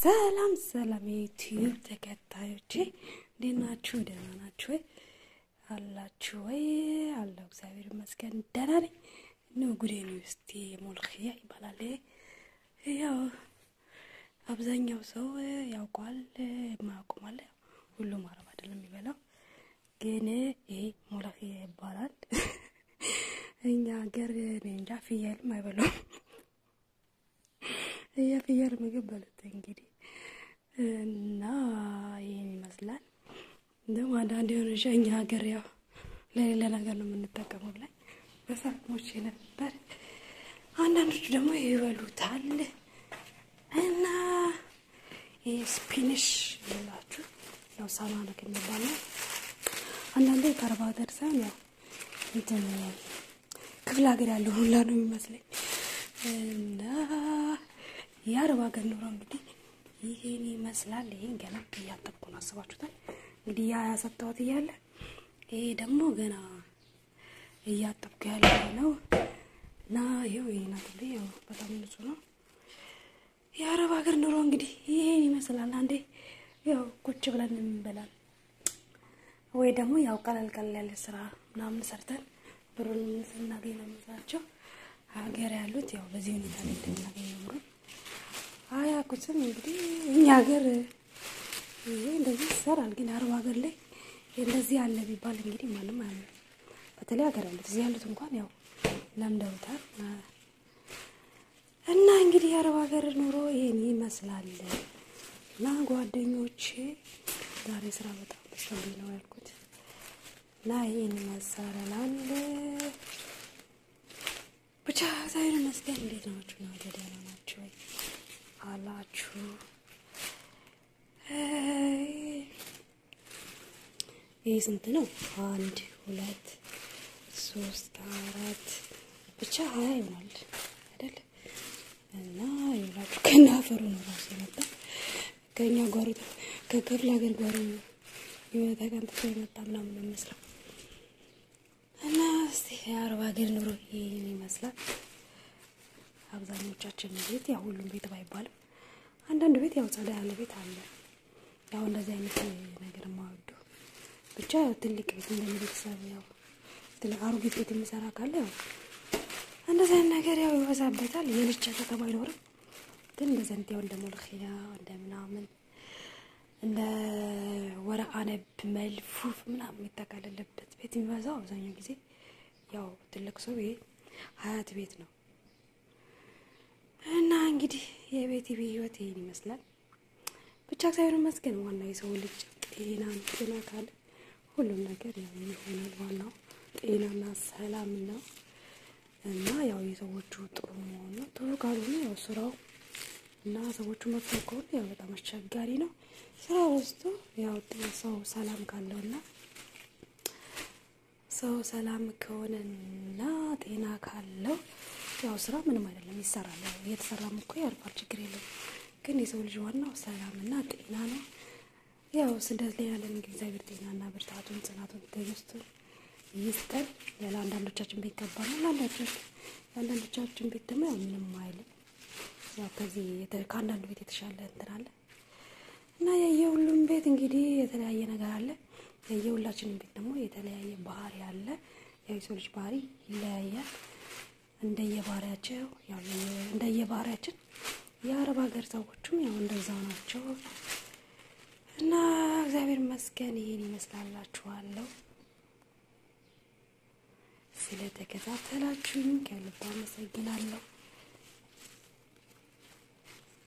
ሰላም ሰላም የዩቲዩብ ተከታዮቼ እንዴት ናችሁ? ደህና ናችሁ ወይ? አላችሁ ወይ? አለው እግዚአብሔር ይመስገን ደህና ነኝ። ኑ ጉዴ ነው እስቲ ሞልክያ ይባላል። ያው አብዛኛው ሰው ያውቋል፣ የማያውቁም አለ። ሁሉም አረብ አይደለም የሚበላው፣ ግን ይሄ ሞለክያ ይባላል። እኛ ሀገር እኔ እንጃ ፍየልም አይበሉም። የፍየል ምግብ በሉት እንግዲህ እና ይህን ይመስላል። እንደውም አንዳንድ የሆነ እኛ ሀገር ያው ለሌላ ነገር ነው የምንጠቀመው ብላኝ በሳቅሞች ነበር። አንዳንዶቹ ደግሞ ይበሉታል እና ይህ ስፒንሽ ይላችሁ ያው ሳማነክ የሚባል ነው። አንዳንዴ ከአረብ ሀገር ሳይሆን ያው እንትን ክፍለ ሀገር ያለው ሁላ ነው የሚመስለኝ እና የአረብ ሀገር ኑሮ እንግዲህ ይሄን ይመስላል። ይሄን ገና እያጠብኩ ነው። አስባችሁታል እንግዲህ ያ ያሰጠሁት እያለ ይሄ ደግሞ ገና እያጠብኩ ያለ ነው እና ይኸው ይሄን አጥቤ ያው በጣም ንጹህ ነው። የአረብ ሀገር ኑሮ እንግዲህ ይሄን ይመስላል። አንዴ ያው ቁጭ ብለን እንበላል ወይ ደግሞ ያው ቀለል ቀለል ያለ ስራ ምናምን ሰርተን ብሩን ስናገኝ ነው የምንሰራቸው። ሀገር ያሉት ያው በዚህ ሁኔታ ላይ እንደምናገኝ ብሩን አያውቁትም። እንግዲህ እኛ ሀገር ይሄ እንደዚህ ይሰራል፣ ግን አረብ ሀገር ላይ እንደዚህ ያለ ቢባል እንግዲህ ማንም አያምንም። በተለይ ሀገር ያሉት እዚህ ያሉት እንኳን ያው ለምደውታል። እና እንግዲህ የአረብ ሀገር ኑሮ ይሄን ይመስላል። እና ጓደኞቼ ዛሬ ስራ በጣም በዝቶብኝ ነው ያልኩት እና ይሄን ይመስላል። ብቻ እግዚአብሔር ይመስገን። እንዴት ናችሁ? ነው ደህና ናችሁ ወይ አላችሁ? ይህ ስንት ነው? አንድ ሁለት ሶስት አራት ብቻ ሀያ ይሆናል አይደል? እና ይላችሁ ከና አፈሩ ነው ራሱ የመጣ ከእኛ ጓሮ ከክፍለ ሀገር ጓሮ የሆነ ተቀንጥቶ የመጣ ምናምን ይመስላል። እና እስቲ የአረብ ሀገር ኑሮ ይህን ይመስላል። አብዛኞቻችን ቤት ያው ሁሉም ቤት ባይባልም አንዳንድ ቤት ያው ጸዳ ያለ ቤት አለ። ያው እንደዚህ አይነት ነገር የማወዱ ብቻ ያው ትልቅ ቤት እንደ ቤተሰብ ያው ትልቅ አሮጌት ቤት የሚሰራ ካለ ያው እንደዚህ አይነት ነገር ያው ይበዛበታል። የልጅ ከተማ አይኖርም፣ ግን እንደዚህ አይነት ያው እንደ ሞልኪያ እንደ ምናምን እንደ ወረአነብ መልፉፍ ምናምን የሚጠቃለለበት ቤት የሚበዛው አብዛኛው ጊዜ ያው ትልቅ ሰው ይሄ ሀያት ቤት ነው። እና እንግዲህ የቤት ህይወት ይሄን ይመስላል። ብቻ እግዚአብሔር ይመስገን። ዋናው የሰው ልጅ ጤና ጤና ካለ ሁሉም ነገር ያው ይሆናል። ዋናው ጤናና ሰላም ነው። እና ያው የሰዎቹ ጥሩ መሆን ነው። ጥሩ ካልሆነ ያው ስራው እና ሰዎቹ መጥፎ ከሆነ ያው በጣም አስቸጋሪ ነው። ስራ ወስቶ ያው ሰው ሰላም ካለውና ሰው ሰላም ከሆነና ጤና ካለው ያው ስራ ምንም አይደለም ይሰራል። ያው እየተሰራም እኮ ያልፋል፣ ችግር የለም። ግን የሰው ልጅ ዋናው ሰላምና ጤና ነው። ያው ስደት ላይ ያለን እግዚአብሔር ጤናና ብርታቱን፣ ጽናቱን፣ ትዕግስቱን ይስጠን። ለአንዳንዶቻችን ቤት ከባድ ነው፣ ለአንዳንዶቻችን ቤት ደግሞ ያው ምንም አይልም። ያው ከዚህ ከአንዳንዱ ቤት የተሻለ እንትን አለ እና የየሁሉም ቤት እንግዲህ የተለያየ ነገር አለ። የየሁላችንም ቤት ደግሞ የተለያየ ባህሪ አለ። ያው የሰው ልጅ ባህሪ ይለያያል እንደየባህሪያቸው ያው እንደየባህሪያችን የአረብ ሀገር ሰዎችም ያው እንደዛው ናቸው እና እግዚአብሔር ይመስገን ይሄን ይመስላላችኋለሁ። ስለተከታተላችሁኝ ከልብ አመሰግናለሁ።